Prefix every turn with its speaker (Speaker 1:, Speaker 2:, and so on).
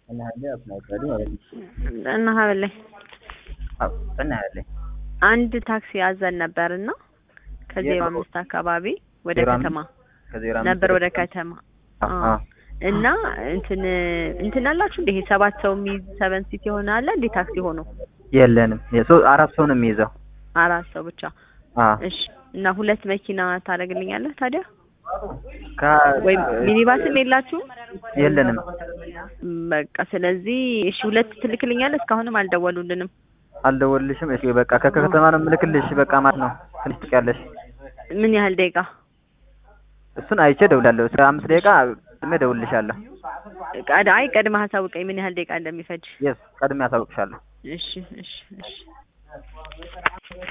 Speaker 1: እናያለን አስናቀዱ ማለት ነው።
Speaker 2: እና ሀበላይ
Speaker 1: አዎ እናያለን።
Speaker 2: አንድ ታክሲ ያዘን ነበርና ከዜሮ
Speaker 1: የት?
Speaker 2: አምስት አካባቢ ወደ
Speaker 1: ዜሮ አምስት?
Speaker 2: ከተማ
Speaker 1: ከዜሮ አምስት
Speaker 2: ነበር ወደ ከተማ
Speaker 1: አዎ
Speaker 2: አዎ።
Speaker 1: አዎ።
Speaker 2: እና እንትን እንትን አላችሁ እንደ ይሄ ሰባት ሰው የሚይዝ ሰቨን ሲት የሆነ አለ እንዴ ታክሲ ሆኖ
Speaker 1: የለንም የሶ አራት ሰው ነው የሚይዘው።
Speaker 2: አራት ሰው ብቻ
Speaker 1: አዎ
Speaker 2: እሺ እና ሁለት መኪና ታደርግልኛለህ ታዲያ
Speaker 1: ከ
Speaker 2: ወይም ሚኒባስም የላችሁም
Speaker 1: የለንም።
Speaker 2: ም፣ በቃ ስለዚህ እሺ ሁለት ትልክልኛለህ እስካሁንም አልደወሉልንም
Speaker 1: አልደወልልሽም? እሺ በቃ ከከተማ ነው የምልክልሽ። በቃ ማለት ነው ትንሽ ትቀያለሽ።
Speaker 2: ምን ያህል ደቂቃ
Speaker 1: እሱን አይቼ እደውላለሁ። እስከ አምስት ደቂቃ ቅድሜ እደውልልሻለሁ።
Speaker 2: ቀድ አይ ቀድመህ አሳውቀኝ ምን ያህል ደቂቃ እንደሚፈጅ
Speaker 1: የስ ቀድሜ አሳውቅሻለሁ።
Speaker 2: እሺ እሺ እሺ